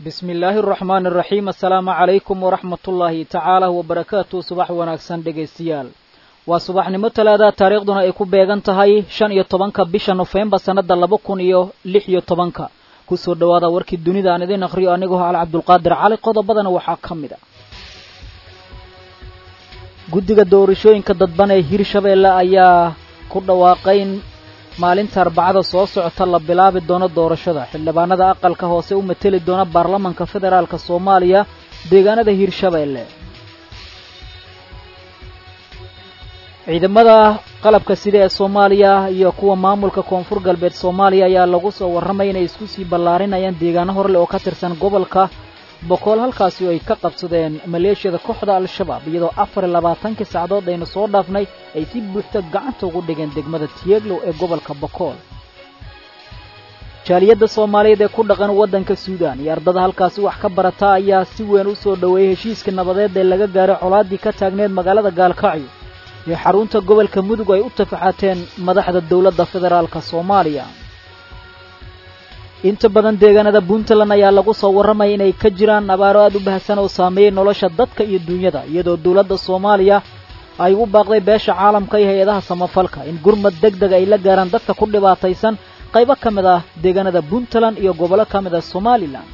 bismi illaahi araxmaani araxiim assalaamu calaykum waraxmat ullaahi tacaala wabarakaatu subax wanaagsan dhegaystayaal waa subaxnimo talaada taariikhduna ay ku beegan tahay shan iyo tobanka bisha nofembar sannada laba kun iyo lix iyo tobanka kusoo dhowaada warkii dunida aan idiin akhriyo anigoo al cabdulqaadir cali qodobadana waxaa ka mid a guddiga doorashooyinka dadban ee hirshabeelle ayaa ku dhawaaqay in maalinta arbacada soo socota la bilaabi doono doorashada xildhibaanada aqalka hoose u mateli doona baarlamanka federaalk soomaaliya deegaanada hirshabeelle ciidamada qalabka sida ee soomaaliya iyo kuwa maamulka koonfur galbeed soomaaliya ayaa lagu soo warramay inay isku sii ballaarinayaan deegaano horle oo ka tirsan gobolka boqol halkaasi ay ka qabsadeen maleeshiyada kooxda al-shabaab iyadoo afar iyo labaatankii sacdood aynu soo dhaafnay ay si buuxda gacanta ugu dhigeen degmada tieglow ee gobolka bokool jaaliyadda soomaaliyeed ee ku dhaqan waddanka suudaan iyo ardada halkaasi wax ka barata ayaa si weyn u soo dhoweeyey heshiiska nabadeed ee laga gaaray colaaddii ka taagneed magaalada gaalkacyo iyo xarunta gobolka mudug ay u tafaxateen madaxda dowladda federaalk soomaaliya inta badan deegaanada puntland ayaa lagu soo warramaya inay ka jiraan abaaro aad u baahsan oo saameeyey nolosha dadka iyo duunyada iyadoo dowladda soomaaliya ay u baaqday beesha caalamka iyo hay-adaha samafalka in gurmad deg deg ay la gaaraan dadka ku dhibaataysan qaybo ka mid ah deegaanada puntland iyo gobollo ka mid ah somalilan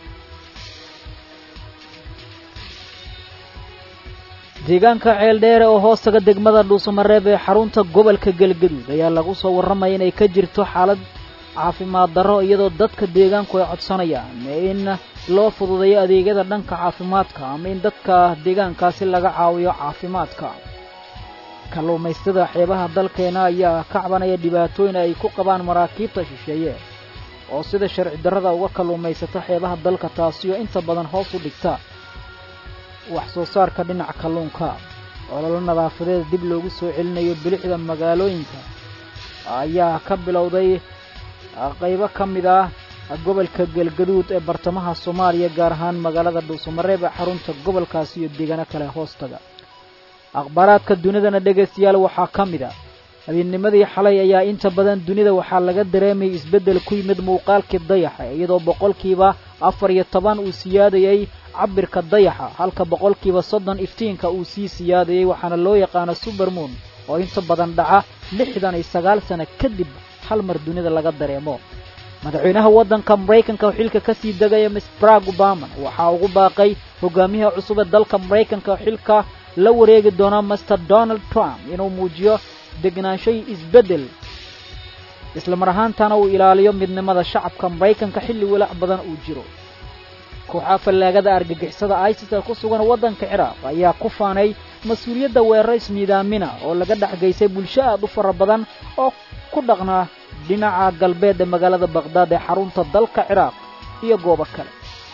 deegaanka ceeldheere oo hoostaga degmada dhuusamareeb ee xarunta gobolka galgaduud ayaa lagu soo warramaya inay ka jirto xaalad caafimaad darro iyadoo dadka deegaanku ay codsanayaan in loo fududeeyo adeegyada dhanka caafimaadka ama in dadka deegaankaasi laga caawiyo caafimaadka kalluumaystada xeebaha dalkeena ayaa ka cabanaya dhibaatooyin ay ku qabaan maraakiibta shisheeye oo sida sharci darrada uga kalluumaysato xeebaha dalka taasioo inta badan hoos u dhigta wax soo saarka dhinaca kalluunka ololo nadaafadeed dib loogu soo celinayo bilixda magaalooyinka ayaa ka bilowday qaybo ka mid ah gobolka galgaduud ee bartamaha soomaaliya gaar ahaan magaalada dhuusamareeb ee xarunta gobolkaasi iyo deegaano kale hoostaga akhbaaraadka dunidana dhegaystayaal waxaa ka mid a habeennimadii xalay ayaa inta badan dunida waxaa laga dareemayay isbeddel ku yimid muuqaalkii dayaxa iyadoo boqolkiiba afar iyo toban uu siyaadayey cabirka dayaxa halka boqolkiiba soddon iftiinka uu sii siyaadayey waxaana loo yaqaano subermoon oo inta badan dhaca lixdan iyo sagaal sano kadib hal mar dunida laga dareemo madaxweynaha waddanka maraykanka oo xilka ka sii degaya miss brag obama waxaa ugu baaqay hogaamiyaha cusub ee dalka maraykanka oo xilka la wareegi doona master donald trump inuu muujiyo degnaanshay isbeddel isla mar ahaantana uu ilaaliyo midnimada shacabka maraykanka xilli walaac badan uu jiro kooxaha fallaagada argagixisada isis ee ku sugan waddanka ciraaq ayaa ku faanay mas-uuliyadda weeraro ismiidaamina oo laga dhexgaysay bulsho aad u fara badan oo ku dhaqnaa dhinaca galbeed ee magaalada baqhdaad ee xarunta dalka ciraaq iyo goobo kale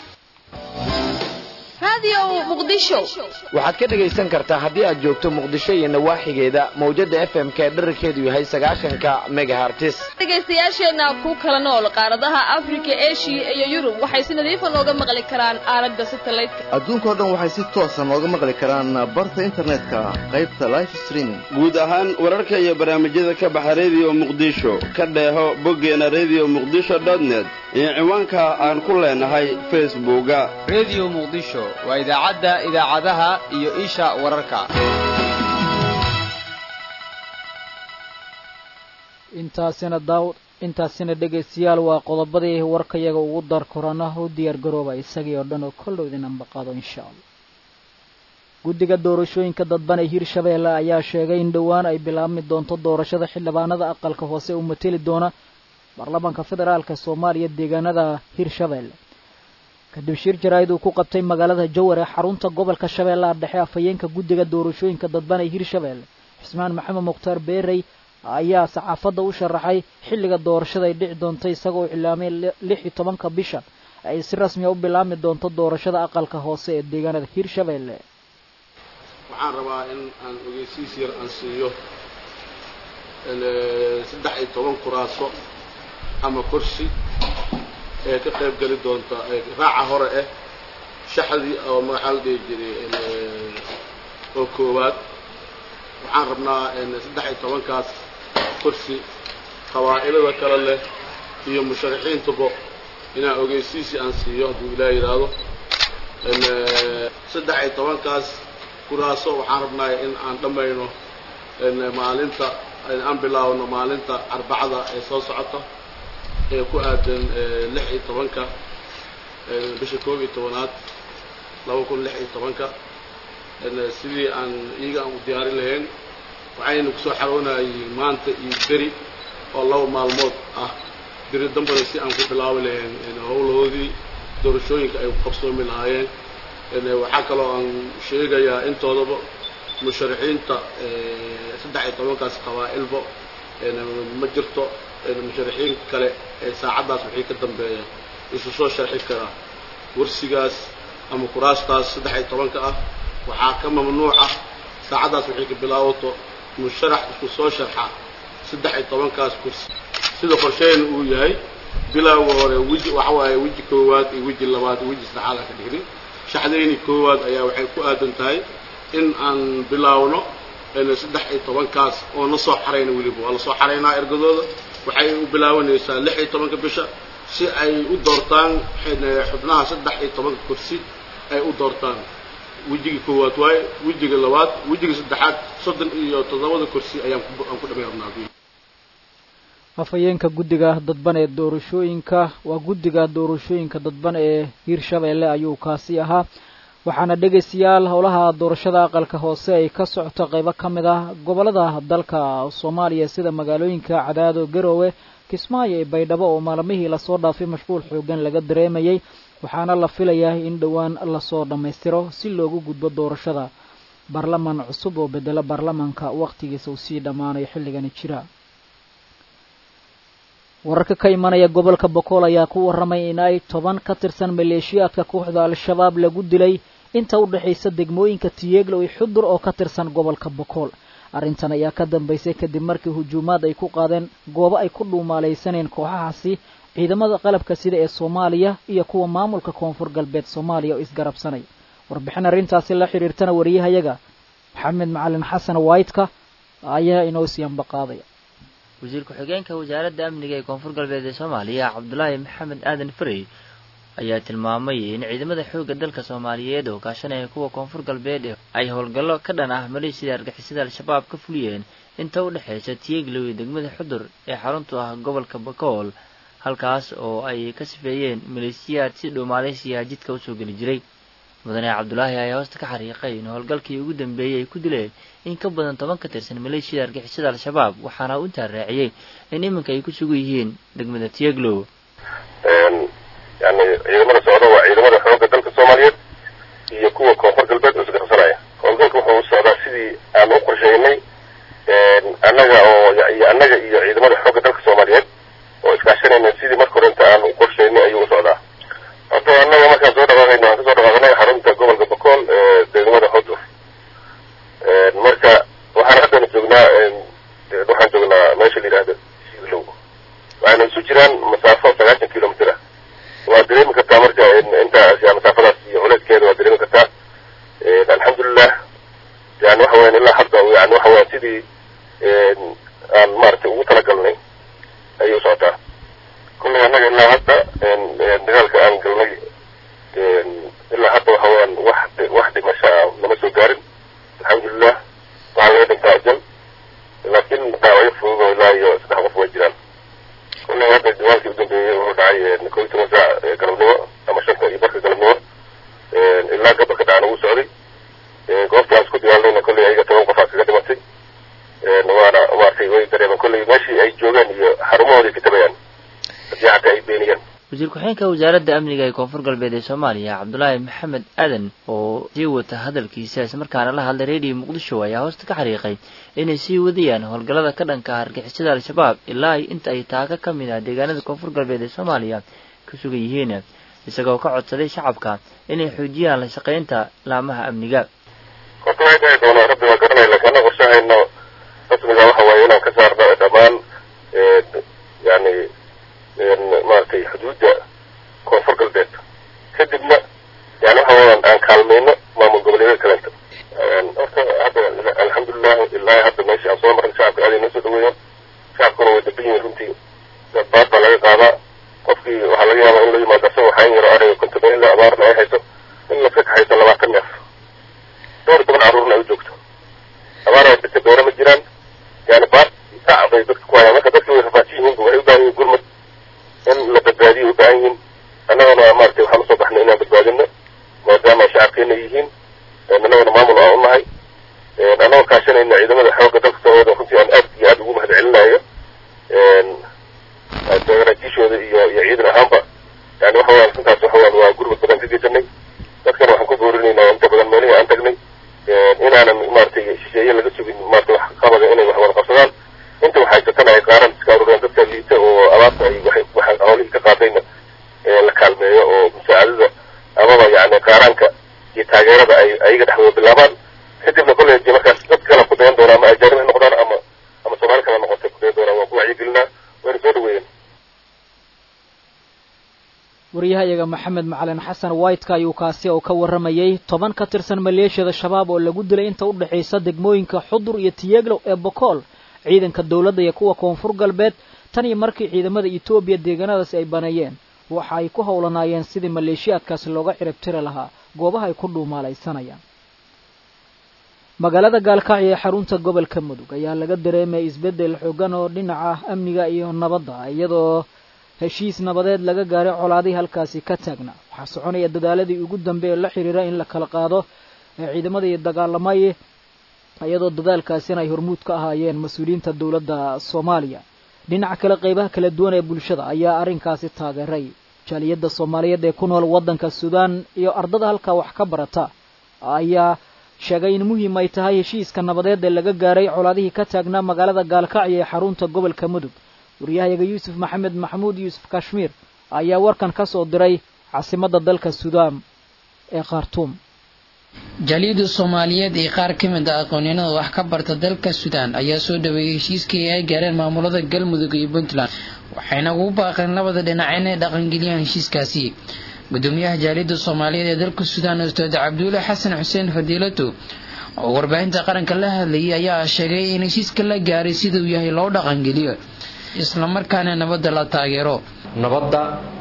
waxaad ka dhegaysan kartaa haddii aad joogto muqdisho iyo nawaaxigeeda mawjada f m ka dherarkeedu yahay sagaashanka megahartis dhegaystayaasheenna ku kala nool qaaradaha afrika eshiya iyo yurub waxay si nadiifa nooga maqli karaan aalada satelliteka adduunkao dhan waxay si toosa nooga maqli karaan barta internetka qaybta life streaming guud ahaan wararka iyo barnaamijyada ka baxa rediyo muqdisho ka dheeho boggeena rediyo muqdisho dotnet iyo ciwaanka aan ku leenahay facebooka rediyo muqdisho waa idaacadda idaacadaha iyo isha wararka intaasina daaw intaasina dhegaystayaal waa qodobadii warkayaga ugu dar korana u diyaar garooba isagii oo dhan oo koldhow idin ambaqaado insha allah guddiga doorashooyinka dadban ee hirshabeelle ayaa sheegay in dhowaan ay bilaabmi doonto doorashada xildhibaanada aqalka hoose u mateli doona baarlamaanka federaalka soomaaliya deegaanada hirshabeelle kadib shir jaraa'id uu ku qabtay magaalada jawar ee xarunta gobolka shabeellaha dhexe afhayeenka guddiga doorashooyinka dadban ee hirshabeelle xusmaan maxamed mukhtaar beerey ayaa saxaafadda u sharaxay xilliga doorashada ay dhici doonto isagoo cilaamay lix iyo tobanka bisha ay si rasmiya u bilaabmi doonto doorashada aqalka hoose ee deegaanada hirshabeelle waxaan rabaa in aan ogeysiis yar aan siiyo saddex iyo toban kuraaso ama kursi ee ka qayb geli doonta raaca hore ah shaxdii oo maxaa la dhihi jiray oo koowaad waxaan rabnaa saddex iyo tobankaas kursi qabaa'ilada kale leh iyo musharaxiintuba inaan ogeysiisi aan siiyo hadduu ilaah yidhaahdo saddex iyo tobankaas kuraaso waxaan rabnaa in aan dhammayno maalinta aan bilaabno maalinta arbacada ee soo socota ee ku aadan lix iyo tobanka bisha koob iyo tobanaad laba kun lix iyo tobanka sidii aan iyaga aan u diyaarin lahayn waxayna kusoo xaroonayay maanta iyo beri oo laba maalmood ah beri dambana si aan ku bilaabi lahayn howlahoodii doorashooyinka ay qabsoomi lahaayeen waxaa kaloo aan sheegayaa intoodaba musharaxiinta saddex iyo tobankaas qabaa'ilba ma jirto musharaxiin kale ee saacaddaas wixii ka dambeeya isu soo sharxi karaa warsigaas ama kuraastaas saddex iyo tobanka ah waxaa ka mamnuuc ah saacaddaas wixii ka bilaabato musharax isku soo sharxa saddex iyo tobankaas kursi sida qorsheena uu yahay bilowga hore weji waxa waaye weji koowaad iyo weji labaad iyo weji saddexaad aan ka dhignin shaxdayni koowaad ayaa waxay ku aadan tahay in aan bilaawno saddex iyo tobankaas oo na soo xarayna weliba waa la soo xaraynaa ergadooda waxay u bilaabanaysaa lix iyo tobanka bisha si ay u doortaan xubnaha saddex iyo tobanka kursi ay u doortaan wejiga koowaad waaye wejiga labaad wejiga saddexaad soddon iyo toddobada kursi ayaan aan ku dhamay rabnaa afhayeenka guddiga dadban ee doorashooyinka waa guddiga doorashooyinka dadban ee hiirshabeelle ayuu kaasi ahaa waxaana dhegaystayaal howlaha doorashada aqalka hoose ay ka socoto qaybo ka mid ah gobollada dalka soomaaliya sida magaalooyinka cadaado garoowe kismaayo iyo baydhabo oo maalmihii lasoo dhaafay mashquul xoogan laga dareemayay waxaana la filayaa in dhowaan lasoo dhammaystiro si loogu gudbo doorashada baarlaman cusub oo bedelo baarlamanka wakhtigiisa uu sii dhammaanayo xilligani jira wararka ka imanaya gobolka bokool ayaa ku warramay in ay toban ka tirsan maleeshiyaadka kooxda al-shabaab lagu dilay inta u dhexaysa degmooyinka tiyeeglo iyo xudur oo ka tirsan gobolka bokool arrintan ayaa ka dambaysay kadib markii hujuumaad ay ku qaadeen goobo ay ku dhuumaalaysaneen kooxahaasi ciidamada qalabka sida ee soomaaliya iyo kuwa maamulka koonfur galbeed soomaaliya oo isgarabsanay warbixin arrintaasi la xidhiirtana wariyahayaga maxamed macalin xasan waytka ayaa inoo siyanba qaadaya wasiir ku-xigeenka wasaaradda amniga ee koonfur galbeed ee soomaaliya cabdulaahi maxamed aadan farey ayaa tilmaamay in ciidamada xoogga dalka soomaaliyeed oo kaashanaya kuwa koonfur galbeed ay howlgallo ka dhan ah maleeshiyada argixisada al-shabaab ka fuliyeen inta u dhexaysa tiyeeglow iyo degmada xudur ee xaruntu ah gobolka bakool halkaas oo ay ka sifeeyeen maleeshiyaad si dhuumaaleysiya jidka usoo geli jiray mudane cabdulaahi ayaa hoosta ka xariiqay in howlgalkii ugu dambeeyey ay ku dileen in ka badan toban ka tirsan maleeshiyada argixisada al-shabaab waxaana u intaa raaciyey in iminka ay ku sugan yihiin degmada tieglow yani ciidamada socda waa ciidamada xoogga dalka soomaaliyeed iyo kuwa koonfur galbeed oo isgarabsanaya howlgalka wuxuu u socdaa sidii aan u qorsheynay annaga oo iyo annaga iyo ciidamada xoogga dalka soomaaliyeed oo iskaashanayna sidii marka hore inta aan u qorsheynay ayuu u socdaa horta annaga markaan soo dhaqaaqayna waan kasoo dhaqaaqnay xarunta gobolka bakool ee degmada xudur marka waxaan haddana joognaa waxaan joognaa meesha la yidhahdo siglow waxayna isu jiraan masaafo sagaashan kilomitr ah waad dareemi kartaa marka intaas ya masaafadaas iyo culeyskeeda waad dareemi kartaa alxamdulilah yani waxa weyan ilaa hadda yani waxa weyan sidii aan maaragtay ugu talagalnay ayay u socotaa kullay annaga ilaa hadda dagaalka aan galnay ilaa hadda waxa weeyaan wax wax dhimasho ah nama soo gaarin alxamdulilah waxaa laga dhintaa ajal laakiin dhaawacyo fudud oo ilaa iyo saddex qof way jiraan kullay hadda dagaalkii u dambeeyey wuxuu dhacay kow iyo toban saac galabnimo ama shanta iyo barka galabnimo ilaa gabalka dhacana wuu socday goobta aan isku dagaalnayna kollay ayaga toban qof aa kaga dhimatay waana maaragtay way dareemeen kollay meeshii ay joogaan iyo xarumahooda ay ka tabayaan haddii xataa ay beeniyaan wasiir ku-xigeenka wasaaradda amniga ee koonfur galbeed ee soomaaliya cabdulaahi maxamed aadan oo sii wata hadalkiisa islamarkaana la hadlay redio muqdisho ayaa hoosta ka xariiqay inay sii wadayaan howlgallada ka dhanka ah argixisada al-shabaab ilaa inta ay taaka ka mid ah deegaanada koonfur galbeed ee soomaaliya ka sugan yihiin isagoo ka codsaday shacabka inay xoojiyaan la shaqaynta laamaha amniga horta waxay dhahi doonaa rabbi waa garanaya laakiin annaga qorshahayna rasmiga waxa waaye inaan ka saarno dhammaan yani maaragtay xuduudda koonfur galbeed kadibna yani waxa weeyaan aan kaalmayno maamul goboleedyada kalenta horta hadda alxamdulilah ilaa hadda meeshii aan soo marnay shacabka aaday noo soo dhaweeyaan shacabkuna way daban yihiin runtii baad baa laga qaadaa qofkii waxaa laga yaabaa in la dhibaato badan la abaarna ay hayso in laska kaxayso labaatan neef dhowr iyo toban carruurna ay u joogto abaar ay dhirta beero ma jiraan yani baar saac bay dadka ku hayaan marka dadka way rafaadsan yihiin waxay u baahan yihin gurmad in la badbaadiyo u baahan yihiin annagana maaragtay waxaan usoo baxnay inaan badbaadino maadaama shacabkeena yihiin annagana maamul aan unahay annagoo kaashanayna ciidamada xoogga dalka soomaaliya runtii aan aad iyo aad ugu mahad celinayo garaajiishooda iyo iyo ciidan ahaanba yani waxa weyaan runtaas waxa weyaan waa gurmad badan ka geysanay dadkana waxaan ku boorinaynaa inta badan meelihii aan tagnay inaanan maaragtay shisheeye laga sugin maaragtay wax qabada inay wax wada qabsadaan inta wax haysatana ay qaaran iska aruuriyaan dadka liita oo abaarta ay waxay waxa hawlihii ka qaadayna la kaalmeeyo oo musaacadada amaba yani qaaraanka iyo taageerada ay ayaga dhexdooda bilaabaan kadibna kolley dee markaas dad kale ku dayan doonaa ama ajaanib ha noqdaan ama ama soomaali kale noqotay ku dayan doonaan waan ku wacyigelinaa wayna soo dhaweeyeen waryahayaga maxamed macalin xasan whiteka ayuu kaasi oo ka warramayey toban ka tirsan maleeshiyada shabaab oo lagu dilay inta u dhexaysa degmooyinka xudur iyo tiyeglow ee bokool ciidanka dowladda iyo kuwa koonfur galbeed tan iyo markii ciidamada etoobiya deegaanadaasi ay baneeyeen waxa ay ku howlanaayeen sidii maleeshiyaadkaasi looga ciribtiri lahaa goobaha ay ku dhuumaalaysanayaan magaalada gaalkacyo ee xarunta gobolka mudug ayaa laga dareemaya isbeddel xoogan oo dhinaca amniga iyo nabadda iyadoo heshiis nabadeed laga gaaray colaadihii halkaasi ka taagna waxaa soconaya dadaaladii ugu dambe ee la xiriira in la kala qaado ee ciidamadii dagaalamay iyadoo dadaalkaasina ay hormuud ka ahaayeen mas-uuliyiinta dowladda soomaaliya dhinaca kale qeybaha kala duwan ee bulshada ayaa arrinkaasi taageeray jaaliyadda soomaaliyeed ee ku nool waddanka suudaan iyo ardada halkaa wax ka barata ayaa sheegay in muhiim ay tahay heshiiska nabadeed ee laga gaaray colaadihii ka taagnaa magaalada gaalkacyo ee xarunta gobolka mudug waryahayaga yuusuf maxamed maxamuud yuusuf kashmiir ayaa warkan ka soo diray caasimadda dalka suudaan ee khartuum jaaliyadda soomaaliyeed ee qaar ka mid ah aqoonyahanada wax ka barta dalka suudaan ayaa soo dhaweeyey heshiiskii ay gaareen maamulada galmudug iyo puntland waxayna ugu baaqeen labada dhinac inay dhaqangeliyaan heshiiskaasi gudoomiyaha jaaliyadda soomaaliyeed ee dalka suudaan ustaad cabdulle xasan xuseen fadiilato oo warbaahinta qaranka la hadlayay ayaa sheegay in heshiiska la gaaray siduu yahay loo dhaqangeliyo islamarkaana nabadda la taageero nabadda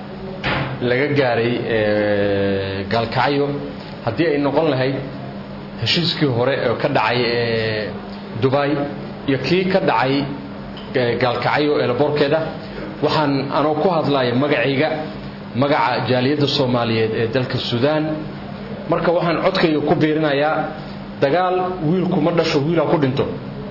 laga gaaray gaalkacyo haddii ay noqon lahayd heshiiskii hore oo ka dhacay dubay iyo kii ka dhacay gaalkacyo eelaboorkeeda waxaan anoo ku hadlaya magacayga magaca jaaliyadda soomaaliyeed ee dalka suudaan marka waxaan codkayga ku biirinayaa dagaal wiilku ma dhasho wiilha ku dhinto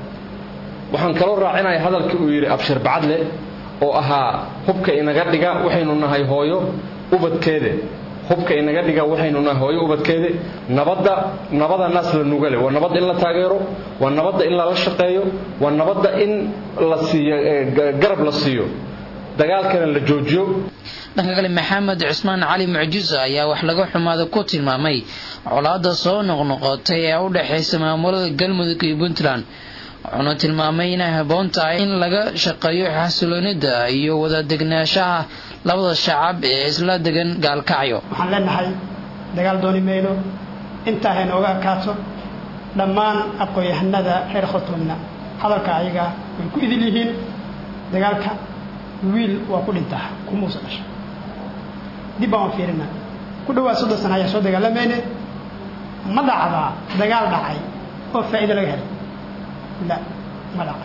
waxaan kaloo raacinaya hadalkii uu yidhi abshir bacadle oo ahaa hubka inaga dhiga waxaynu nahay hooyo ubadkeede hubka inaga dhiga waxaynu nahay hooyo ubadkeede nabadda nabada naas la nugale waa nabadda in la taageero waa nabadda in lala shaqeeyo waa nabadda in la siiyo garab la siiyo dagaalkana la joojiyo dhanka kale maxamed cusmaan cali mucjiso ayaa wax laga xumaada ku tilmaamay colaada soo noqnoqotay ee u dhexaysa maamulada galmudug iyo puntland wuxuuna tilmaamay inay habboon tahay in laga shaqeeyo xasiloonida iyo wada degnaanshaha labada shacab ee isla degan gaalkacyo waxaan leenahay dagaal dooni mayno intaa haynooga ekaato dhammaan aqoon-yahanada reer khartuumna hadalka ayaga way ku idil yihiin dagaalka wiil waa ku dhintaa kumuusa dhasho dib baan waan fiirina ku dhawaad soddon sana ayaa soo dagaalamayne ma dhacdaa dagaal dhacay oo faa'iido laga helay la ma dhacay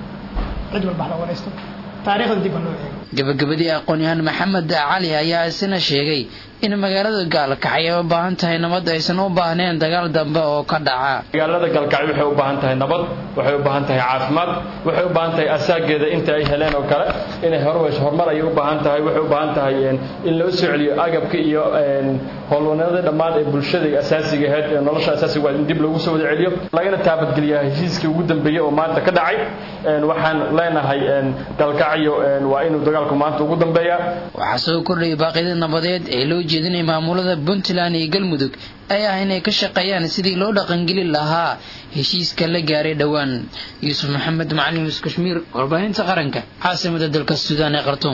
cid walba hala waraysto taariikhda dib baa loo eego gabagabadii aqoon-yahaan maxamed cali ayaa isna sheegay in magaalada gaalkacyo ay u baahan tahay nabad aysan u baahneen dagaal dambe oo ka dhaca magaalada gaalkacyo waxay u baahan tahay nabad waxay u baahan tahay caafimaad waxay u baahan tahay asaageeda inta ay heleen oo kale inay horweys horumar ayay u baahan tahay waxay u baahan tahay in loo soo celiyo agabka iyo howlwanada dhammaan ee bulshada asaasiga ahayd ee nolosha asaasiga waa in dib loogu soo wada celiyo lagana taabadgeliyaa heshiiskii ugu dambeeyey oo maanta ka dhacay waxaan leenahay gaalkacyo waa inuu dagaalku maanta ugu dambeeyaa waxaa soo kordhayay baaqyada nabadeed ee loo jeedinaya maamulada puntland iyo galmudug ay ah inay ka shaqeeyaan sidii loo dhaqangeli lahaa heshiiska la gaaray dhowaan yuusuf maxamed macalin yuus kashmiir warbaahinta qaranka caasimada dalka suudaan ee khartuum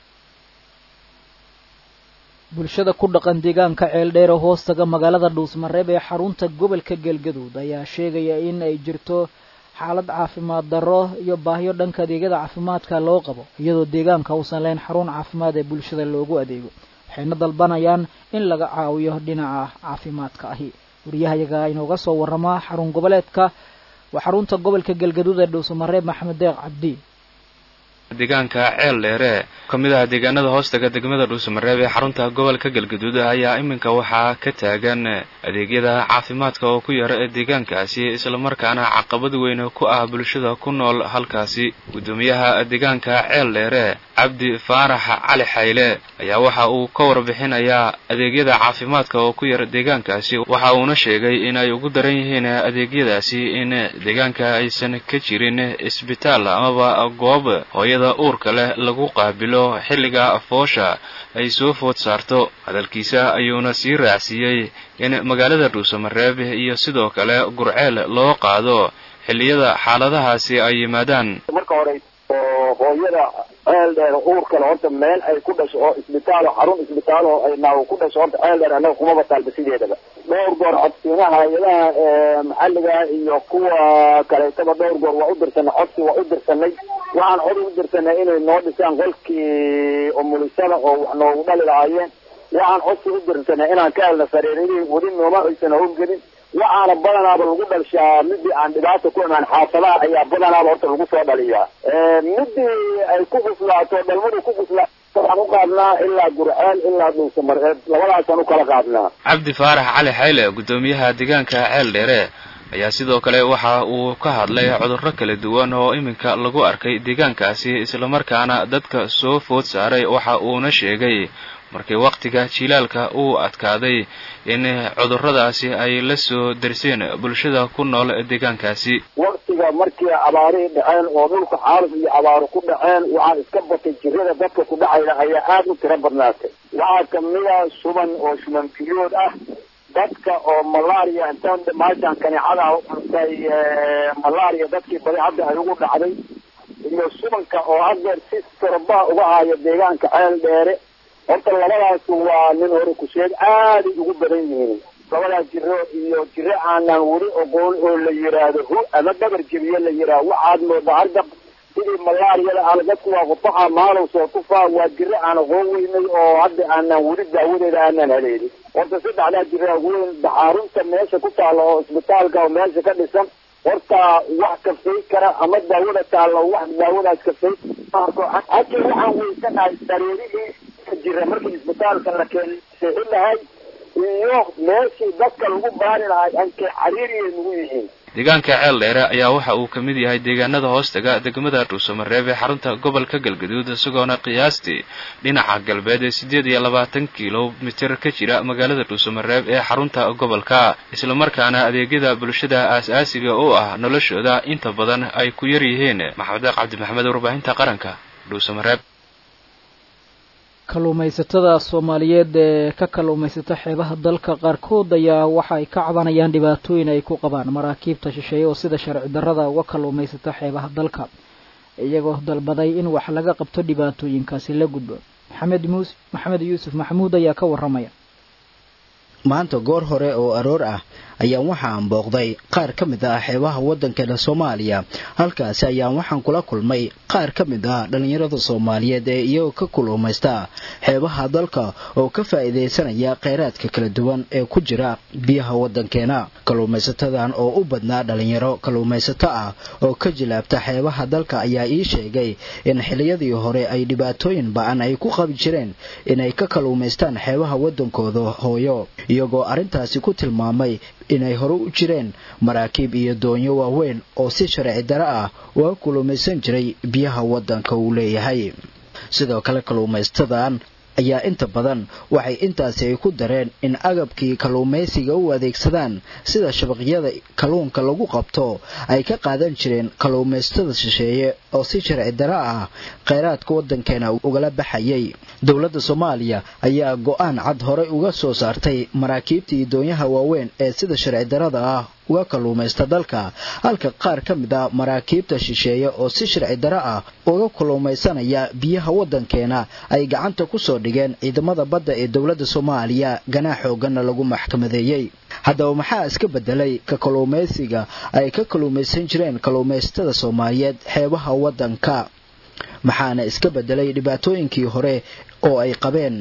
bulshada ku dhaqan deegaanka ceeldheer oo hoostaga magaalada dhuusmareeb ee xarunta gobolka galgaduud ayaa sheegaya in ay jirto xaalad caafimaad darro iyo baahiyo dhanka adeegyada caafimaadka loo qabo iyadoo deegaanka uusan lahayn xarun caafimaad ee bulshada loogu adeego waxayna dalbanayaan in laga caawiyo dhinaca caafimaadka ahi wariyahayaga inooga soo waramaa xarun goboleedka waa xarunta gobolka galgaduud ee dhuusamareeb maxamed deeq cabdi deegaanka ceel dheere ka mid ah deegaanada hoostaga degmada dhuusamareeb ee xarunta gobolka galgaduud ayaa iminka waxaa ka taagan adeegyada caafimaadka oo ku yara ee deegaankaasi islamarkaana caqabad weyn ku ah bulshada ku nool halkaasi guddoomiyaha deegaanka ceel dheere cabdi faarax cali xayle ayaa waxa uu ka warbixinayaa adeegyada caafimaadka oo ku yara deegaankaasi waxa uuna sheegay in ay ugu daran yihiin adeegyadaasi in deegaanka aysan ka jirin isbitaal amaba goob hooyada uurka leh lagu qaabilo xilliga foosha ay soo food saarto hadalkiisa ayuuna sii raacsiiyey in magaalada dhuusamareeb iyo sidoo kale gurceel loo qaado xilliyada xaaladahaasi ay yimaadaan marka hore oo hooyada ceel dheer uurkale horta meel ay ku dhasho oo isbitaal xarun isbitaal oo ay naawo ku dhasho horta ceel dheer annaga kumaba taalba sideedaba dhowr goor codsiinaha hay-adaha maxalliga iyo kuwa kaleetaba dhowr goor waa u dirsanay codsi waa u dirsanay waxaan cod u dirsanay inay noo dhisaan qolkii umulisada oo wax noogu dhali lahaayeen waxaan codsi u dirsanay inaan ka helna sariiradii weli nooma aysan howlgelin waxaana badanaaba lagu dhalshaa midii aan dhibaata ku imaan xaafadaha ayaa badanaaba horta lagu soo dhaliyaa midii ay ku guslaato dhalmadu ku guslaato waxaan u qaadnaa ilaa gurceel ilaa dhuusamareeb labadaasaan u kala qaadnaa cabdi faarax cali xayle guddoomiyaha deegaanka ceel dheere ayaa sidoo kale waxa uu ka hadlay cudurro kala duwan oo iminka lagu arkay deegaankaasi islamarkaana dadka soo food saaray waxa uuna sheegay markii wakhtiga jilaalka uu adkaaday in cudurradaasi ay la soo darseen bulshada ku nool deegaankaasi waktiga markii abaarihii dhaceen oo dhulka xaaluf iyo abaaro ku dhaceen waxaa iska batay jirada dadka ku dhacayda ayaa aada u tiro badnaatay waxaa kamida shuban oo shuban biyood ah dadka oo malaria intaan maashaan kaneecada u cuntay malaria dadkii badi hadda ay ugu dhacday iyo shubanka oo haddeer si torobaa uga haayo deegaanka ceel dheere horta labadaas waa nin hore ku sheeg aaday ugu badan yihiin labadaas jiro iyo jiro aanan weli oqoon oo la yiraahdo hu ama dhabar jebiye la yiraahdo waxaad moodaa hargab sidii malaariyada aan dadku waa qufaxa maalow soo tufaa waa jiro aan aqoon weynay oo hadda aanan weli daawadeeda aanan haleelin horta saddexdaa jiro weyn daxaarunta meesha ku taalla oo isbitaalka oo meesha ka dhisan horta wax kafay kara ama daawada taalla wax daawadaas kafay hadda waxaan weysanahay sariirihii jira markii isbitaalka la keenay seexin lahay iyo meeshii dadka lagu baari lahay ankay cariiriyay nagu yihiin deegaanka ceel dheere ayaa waxa uu ka mid yahay deegaanada hoostaga degmada dhuusamareeb ee xarunta gobolka galgaduud isagoona qiyaastii dhinaca galbeed ee siddeed iyo labaatan kilomitir ka jira magaalada dhuusamareeb ee xarunta gobolka islamarkaana adeegyada bulshada aas-aasiga u ah noloshooda inta badan ay ku yar yihiin maxamed deeq cabdi maxamed warbaahinta qaranka dhuusamareeb kalluumaysatada soomaaliyeed ee ka kalluumaysata xeebaha dalka qaarkood ayaa waxa ay ka cabanayaan dhibaatooyin ay ku qabaan maraakiibta shisheeye oo sida sharci darrada uga kalluumaysata xeebaha dalka iyagoo dalbaday in wax laga qabto dhibaatooyinkaasi la gudbo maxamed muus maxamed yuusuf maxamuud ayaa ka warramaya maanta goor hore oo aroor ah ayaan waxaan booqday qaar ka mid ah xeebaha waddankeena soomaaliya halkaasi ayaan waxaan kula kulmay qaar ka mid ah dhallinyarada soomaaliyeed ee iyagoo ka kuluumaysta xeebaha dalka oo ka faa'iidaysanaya kheyraadka kala duwan ee ku jira biyaha waddankeena kalluumaysatadan oo u badnaa dhallinyaro kalluumaysato ah oo ka jilaabta xeebaha dalka ayaa ii sheegay in xiliyadii hore ay dhibaatooyin ba-an ay ku qabi jireen inay ka kalluumaystaan xeebaha waddankooda hooyo iyagoo arrintaasi ku tilmaamay inay hore u jireen maraakiib iyo doonyo waaweyn oo si sharci dare ah uga kulumaysan jiray biyaha waddanka uu leeyahay sidoo kale kalluumaystadan ayaa inta badan waxay intaasi ay ku dareen in agabkii kalluumaysiga u adeegsadaan sida shabaqyada kalluunka lagu qabto ay ka qaadan jireen kalluumaystada shisheeye oo si sharci dare ah kheyraadka waddankeena ugala baxayay dowladda soomaaliya ayaa go-aan cad horey uga soo saartay maraakiibtii doonyaha waaweyn ee sida sharci darada ah uga kalluumaysta dalka halka qaar ka mid a maraakiibta shisheeye oo si sharci dare ah uga kalluumaysanaya biyaha waddankeena ay gacanta ku soo dhigeen ciidamada badda ee dowladda soomaaliya ganaax xooganna lagu maxkamadeeyey haddaba maxaa iska bedelay ka kalluumaysiga ay ka kalluumaysan jireen kalluumaysatada soomaaliyeed xeebaha waddanka maxaana iska bedelay dhibaatooyinkii hore oo ay qabeen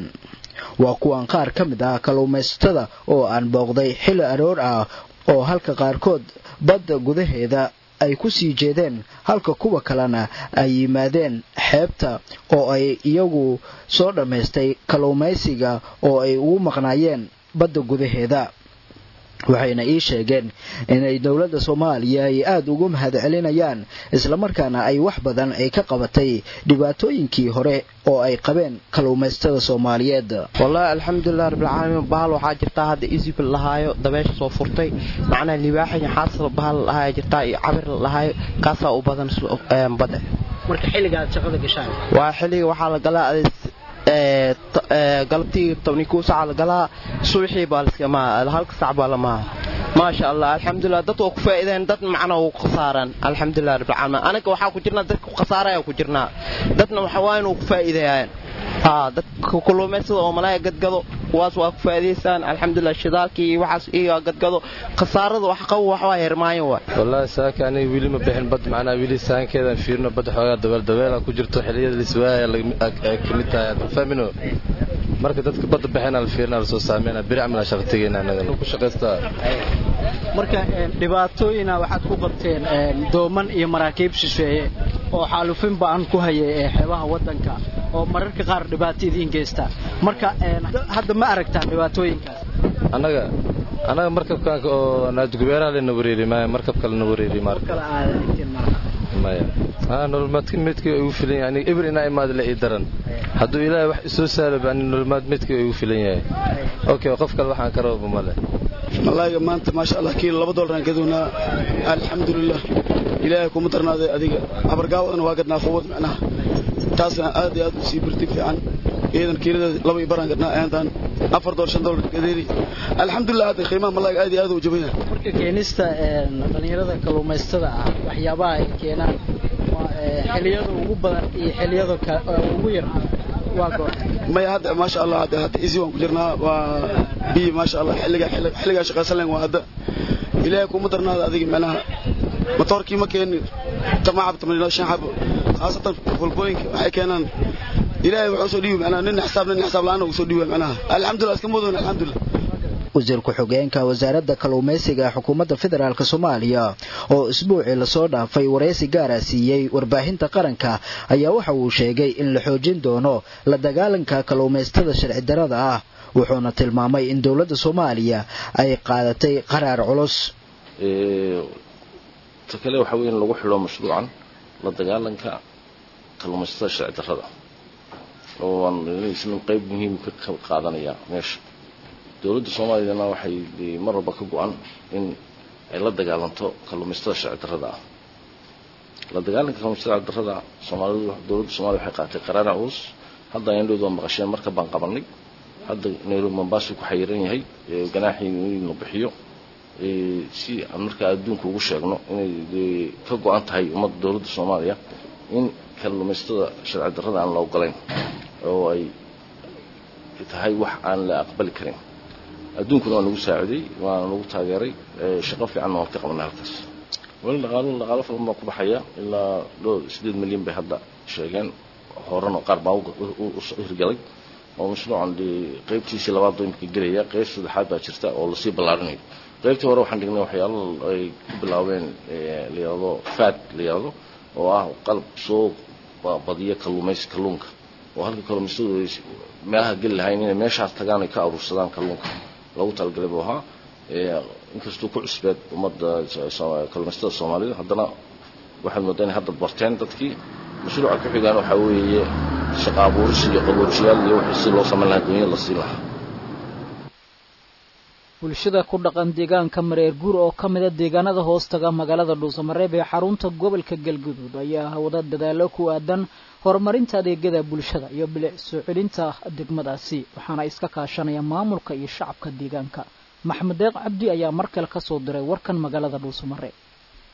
waa kuwan qaar ka mid ah kalluumaysatada oo aan booqday xilli aroor ah oo halka qaarkood badda gudaheeda ay ku sii jeedeen halka kuwa kalena ay yimaadeen xeebta oo ay iyagu soo dhammaystay kalluumaysiga oo ay ugu maqnaayeen badda gudaheeda waxayna ii sheegeen inay dowladda soomaaliya ay aada ugu mahad celinayaan islamarkaana ay wax badan ay ka qabatay dhibaatooyinkii hore oo ay qabeen kalluumaysatada soomaaliyeed wallaahi alxamdulilah rabbilcaalamiin bahal waxaa jirtaa hadda isib la lahaayo dabeesha soo furtay macnaha libaaxi xaasal bahal la lahaaya jirtaa iyo cabir la lahaayo kaasaa u badan badda marka xilliga aad shaqada gashaan waa xilliga waxaa la galaa galabtii tobni kuu saca la galaa subaxii baa laskama halka sac baa lamaha maasha allah alxamdulilah dad waa ku faa'iideen dad macna waa ku khasaaraan alxamdulilah rabbilcaalamiin anaga waxaa ku jirnaa dadka ku khasaaraya ku jirnaa dadna waxa waa inuu ku faa'iideeyaan haa dadka kalluumaysada oo malaaya gadgado kuwaas waa ku faa'iidaysaan alxamdulilah shidaalkii iyo waxaas iyo gadgado khasaarada wax qabo wax waa hermaayo waa wallaahi saaka aniga weli ma bixin bad macnaa weli saankeedaan fiirino badda xoogaa dabeel dabeela ku jirto xilliyada liswaaya ka mid tahay fahmino marka dadka badda baxeen la fiirina la soo saameyna biri camila shaqa tegeyna anaga ku shaqaystaa marka dhibaatooyina waxaad ku qabteen dooman iyo maraakiib shisheeye oo xaalufin ba'an ku hayay ee xeebaha waddanka oo mararka qaar dhibaato idiin geysta marka hadda ma aragtaan dhibaatooyinkaas annaga annaga markabkaanka oo naadgubeeraha lena wareeri maayo markab kale na wareeri marka maya haa nololmaadka midkii ugu filan yahay aniga ibir inaa imaad la ii daran hadduu ilaahay wax isoo saaloba ani nololmaad midkii ugu filan yahay okay qof kale waxaan ka rababa male malaayiga maanta maasha allah kiilo laba doolaraan gadoonaa alxamdulilah ilaahay kuma darnaaday adiga habargaawadana waa gadnaa fawad micnaha taasna aad iyo aad u sii birtig fiican iyadan kiilada laba iyo baraan gadnaa aantaan afar doollar shan doolar gadeeri alxamdulilah hadda qiimaha malaayiga aad iyo aad u jaban yahay marka keenista dhalinyarada kalluumaysatada ah waxyaabaha ay keenaan xiliyada ugu badan iyo xiliyada ugu yar waa goor maya hadda maasha allah hadda hadda isi waan ku jirnaa waa bi maasha allah xilliga xilligaa shaqaysan lahayn waa hadda ilaahay kuma darnaada adiga macnaha matoorkii ma keenin tamaacab tamaniino shan xabo khaasatan fulbooyinka waxay keenaan ilaahay wuxuu soo dhiibi macnaha nin xisaab nin xisaab la'aan uu soo dhiibi macnaha alxamdulillah iska mudan alxamdulillah wasiir ku-xigeenka wasaaradda kalluumaysiga xukuumadda federaalk soomaaliya oo isbuucii lasoo dhaafay waraysi gaara siiyey warbaahinta qaranka ayaa waxa uu sheegay in la xoojin doono la dagaalanka kalluumaysatada sharci darada ah wuxuuna tilmaamay in dowladda soomaaliya ay qaadatay qaraar culus ta kale waxa weeye in lagu xidho mashruucan la dagaalanka kalluumaysatada sharci darrada oo aan isna qayb muhiim ka qaadanaya meesha dowladda soomaaliyana waxay mar walba ka go-an in ay la dagaalanto kalluumaysatada sharci darrada ah la dagaalanka kalluumaysatada sharci darrada soomaalidu dowladda soomaaliya waxay qaatay qaraara culus hadda ayandhowd waa maqasheen marka baan qabanay hadda nairobi mombasa ku xayiran yahay ganaaxii in la bixiyo si aan markaa adduunka ugu sheegno inay ka go-an tahay ummadda dowladda soomaaliya in kalluumaysatada sharci darrada aan la ogolayn oo ay tahay wax aan la aqbali karin adduunkuna waa nagu saaciday waana nagu taageeray shaqo fiicanna waan ka qabanay halkaas weli dhaqaalo dhaqaalo falan baa ku baxaya ilaa dhowr sideed milyan bay hadda sheegeen horena qaar baa u hirgalay oo mashruucan qaybtiisii labaad oo imika gelaya qayb saddexaad baa jirta oo lasii ballaarinayo qaybtii hore waxaan dhignay waxyaalo ay ku bilaabeen layihahdo fad la yihahdo oo ah qalab soo badiya kalluumaysi kalluunka oo halka kalluumaysadu ay meelaha geli lahayn inay meeshaas tagaan ay ka aruursadaan kalluunka lagu talagalay buu ahaa inkastuu ku cusbeed ummadda kalluumaysatada soomaalida haddana waxaad moodaa inay hadda barteen dadkii mashruuca ku xigaan waxaa weeye shaqa abuuris iyo qaboojiyaal iyo wixii si loo samayn lahaa dunyada la siin lahaa bulshada ku dhaqan deegaanka mareer guur oo ka mida deegaanada hoostaga magaalada dhuusamareeb ee xarunta gobolka galguduud ayaa wada dadaalo ku aadan horumarinta adeegyada bulshada iyo bilic soo celinta degmadaasi waxaana iska kaashanaya maamulka iyo shacabka deegaanka maxmed deeq cabdi ayaa mar kale ka soo diray warkan magaalada dhuusamareeb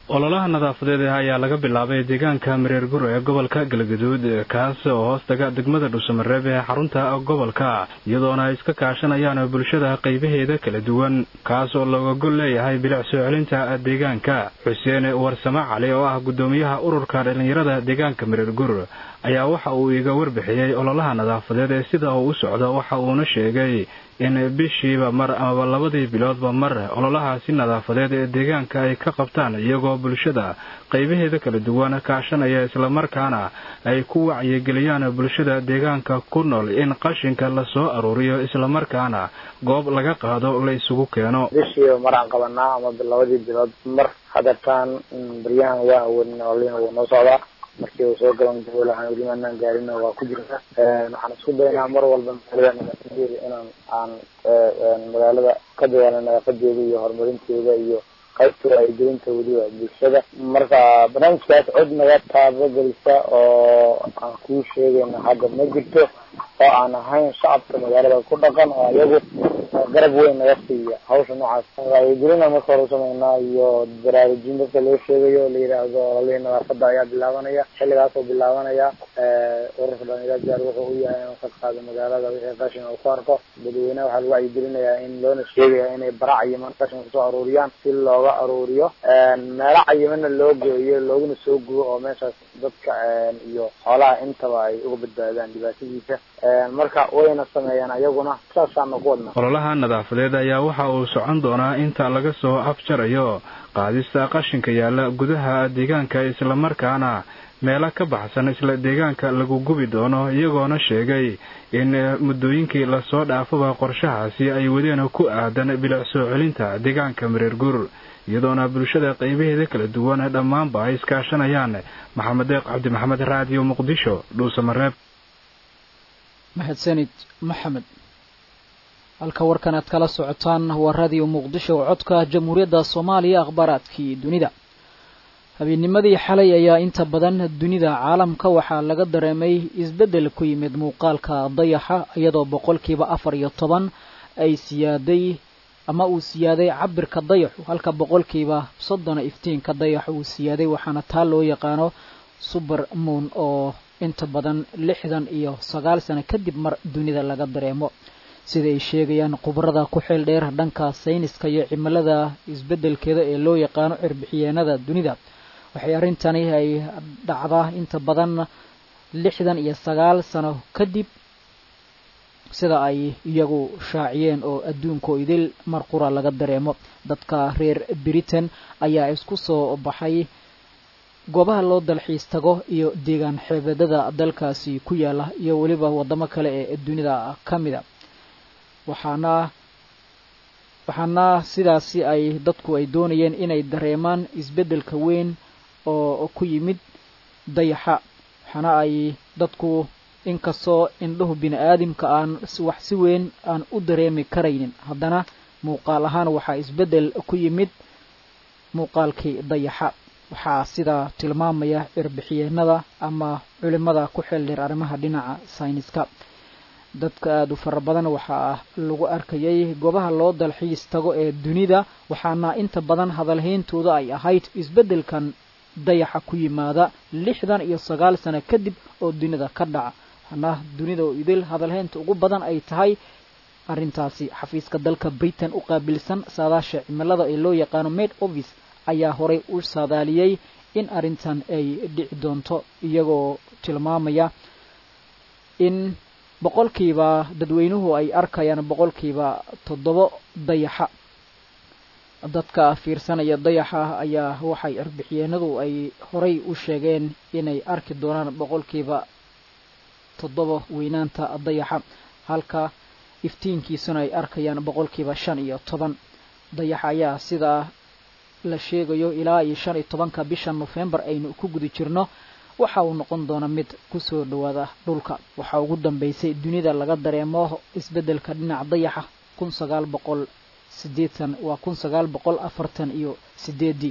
ololaha nadaafadeed ayaa laga bilaabay deegaanka mareer gur ee gobolka galgaduud kaas oo hoostaga degmada dhuusamareeb ee xarunta gobolka iyadoona ay iska kaashanayaan bulshada qaybaheeda kala duwan kaas oo looga gol leeyahay bilic soo celinta deegaanka xuseen warsame cali oo ah guddoomiyaha ururka dhallinyarada deegaanka mareer gur ayaa waxa uu iga warbixiyey ololaha nadaafadeed ee sida uu u socdo waxa uuna sheegay in bishiiba mar amaba labadii biloodba mar ololahaasi nadaafadeed ee deegaanka ay ka qabtaan iyagoo bulshada qaybaheeda kala duwan kaashanaya islamarkaana ay ku wacyigeliyaan bulshada deegaanka ku nool in qashinka lasoo aruuriyo islamarkaana goob laga qaado la isugu keeno bishiiba maraan qabanaa ama labadii bilood mar hadeertaan baryahan waa awoodin ololihina wuu noo socdaa markii uu soo galan gabol waxaan weli maanaan gaarin waa ku jirta waxaan isku daynaa mar walba magaalada nadaafadeeda inaan aan magaalada ka dadaalno nadaafadeeda iyo horumarinteeda iyo qaybta wacyigelinta weliba bulshada marka barnaamijkaas cod naga taabagelisa oo aan kuu sheegayna hadda ma jirto oo aan ahayn shacabka magaalada ku dhaqan oo iyagu garab weyn naga siiya hawsha noocaas wacyigelina marka hore usameynaa iyo baraarujin dadka loo sheegayo la yidhaahdo ololihii nadaafada ayaa bilaabanaya xilligaas oo bilaabanaya ururka dhalinyarada diyaar wuxuu u yahay inuu ka qaado magaalada wixii qashin uu ku arko dadweynaha waxaa lagu wacyigelinayaa in loona sheegaya inay bara cayiman qashin kusoo aruuriyaan si looga aruuriyo meelo cayimana loo geeyo looguna soo gubo oo meeshaas dadka iyo xoolaha intaba ay uga badbaadaan dhibaatadiisa marka wayna sameeyaan ayaguna saasaana ku wadna ololaha nadaafadeed ayaa waxa uu socon doonaa inta laga soo afjarayo qaadista qashinka yaalla gudaha deegaanka islamarkaana meelo ka baxsan isla deegaanka lagu gubi doono iyagoona sheegay in muddooyinkii lasoo dhaafaba qorshahaasi ay wadeen ku aadan bilic soo celinta deegaanka mareer gur iyadoona bulshada qaybaheeda kala duwan dhammaanba ay iskaashanayaan maxamed deeq cabdi maxamed raadiyo muqdisho dhuusamareeb mahadsanid maxamed halka warkan aad kala socotaan waa raadiyo muqdisho oo codka jamhuuriyadda soomaaliya akhbaaraadkii dunida habeenimadii xalay ayaa inta badan dunida caalamka waxaa laga dareemay isbeddel ku yimid muuqaalka dayaxa iyadoo boqolkiiba afar iyo toban ay siyaaday ama uu siyaaday cabirka dayaxu halka boqolkiiba soddona iftiinka dayaxa uu siyaaday waxaana taa loo yaqaano suber moon oo inta badan lixdan iyo sagaal sano kadib mar dunida laga dareemo sida ay sheegayaan khubarada ku xeel dheer dhanka sayniska iyo cimilada isbeddelkeeda ee loo yaqaano cirbixiyeenada dunida waxay arrintani ay dhacdaa inta badan lixdan iyo sagaal sano kadib sida ay iyagu shaaciyeen oo adduunko idil mar qura laga dareemo dadka reer britain ayaa isku soo baxay goobaha loo dalxiis tago iyo deegaan xeebadada dalkaasi ku yaala iyo weliba waddamo kale ee dunida ka mida waxaana waxaana sidaasi ay dadku ay doonayeen inay dareemaan isbeddelka weyn oo ku yimid dayaxa waxaana ay dadku inkastoo indhahu bini aadamka aan wax si weyn aan u dareemi karaynin haddana muuqaal ahaan waxaa isbeddel ku yimid muuqaalkii dayaxa waxaa sidaa tilmaamaya cirbixiyeenada ama culimada ku xeel dheer arrimaha dhinaca sayniska dadka aada u fara badan waxaa lagu arkayay goobaha loo dalxiis tago ee dunida waxaana inta badan hadalhayntooda ay ahayd isbeddelkan dayaxa ku yimaada lixdan iyo sagaal sano kadib oo dunida ka dhaca waxaana dunida oo idil hadalhaynta ugu badan ay tahay arrintaasi xafiiska dalka britain u qaabilsan saadaasha cimilada ee loo yaqaano made office ayaa horay u saadaaliyey in arrintan ay dhici doonto iyagoo tilmaamaya in boqolkiiba dadweynuhu ay arkayaan boqolkiiba toddobo dayaxa dadka fiirsanaya dayaxa ayaa waxay arbixiyeenadu ay horay u sheegeen inay arki doonaan boqolkiiba toddoba weynaanta dayaxa halka iftiinkiisuna ay arkayaan boqolkiiba shan iyo toban dayaxa ayaa sidaa la sheegayo ilaa iyo shan iyo tobanka bisha nofembar aynu ku guda jirno waxa uu noqon doona mid kusoo dhawaada dhulka waxaa ugu dambeysay dunida laga dareemo isbeddelka dhinaca dayaxa kun sagaal boqol sideetan waa kun sagaal boqol afartan iyo sideedii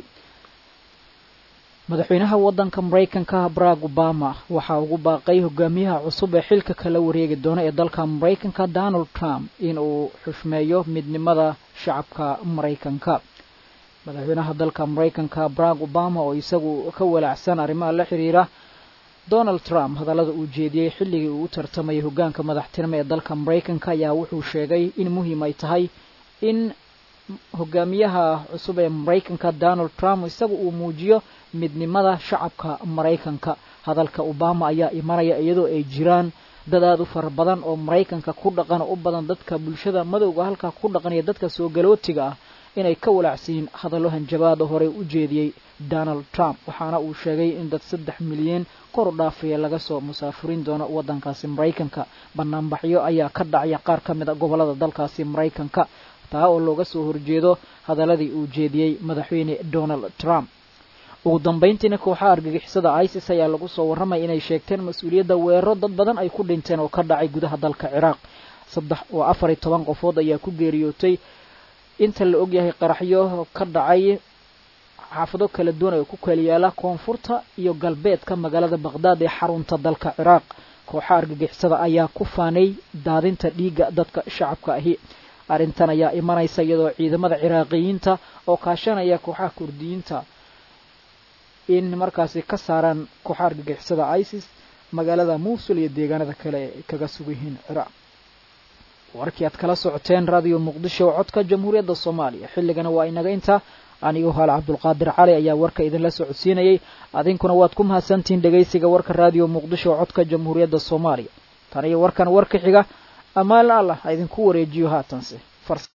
madaxweynaha waddanka maraykanka barack obama waxaa ugu baaqay hogaamiyaha cusub ee xilka kala wareegi doona ee dalka maraykanka donald trump in uu xushmeeyo midnimada shacabka maraykanka madaxweynaha dalka maraykanka barack obama oo isagu ka walaacsan arrimaha la xiriira donald trump hadallada uu jeediyey xilligii uu u tartamayay hoggaanka madaxtinimo ee dalka maraykanka ayaa wuxuu sheegay in muhiim ay tahay in hogaamiyaha cusub ee maraykanka donald trump isagu uu muujiyo midnimada shacabka maraykanka hadalka obama ayaa imanaya iyadoo ay jiraan dad aada u fara badan oo maraykanka ku dhaqan oo u badan dadka bulshada madowga halkaa ku dhaqan iyo dadka soo galootiga ah inay ka walaacsiin hadallo hanjabaada horey u jeediyey donald trump waxaana uu sheegay in dad saddex milyan kor u dhaafaya laga soo musaafurin doono waddankaasi maraykanka banaanbaxyo ayaa ka dhacaya qaar ka mid a gobollada dalkaasi maraykanka taa oo looga soo horjeedo hadaladii uu jeediyey madaxweyne donald trump ugu dambayntiina kooxaha argagixisada isis ayaa lagu soo warramaya inay sheegteen mas-uuliyadda weeraro dad badan ay ku dhinteen oo ka dhacay gudaha dalka ciraaq saddex oo afar iyo toban qofood ayaa ku geeriyootay inta la ogyahay qaraxyo ka dhacay xaafado kala duwan oo ku kala yaala koonfurta iyo galbeedka magaalada baqhdaad ee xarunta dalka ciraaq kooxaha argagixisada ayaa ku faanay daadinta dhiigga dadka shacabka ahi arrintan ayaa imanaysa iyadoo ciidamada ciraaqiyiinta oo kaashanaya kooxaha kurdiyiinta in markaasi ka saaraan kooxaha argagixisada isis magaalada muusul iyo deegaanada kale ay kaga sugan yihiin ciraaq warkii aad kala socoteen radio muqdisho codka jamhuuriyadda soomaaliya xilligana waa inaga inta anigoo hal cabdulqaadir cali ayaa warka idinla socodsiinayay adinkuna waad ku mahadsantihiin dhegaysiga warka radio muqdisho codka jamhuuriyadda soomaaliya tan iyo warkan warka xiga ammaan allah ha idinku wareejiyo haatanse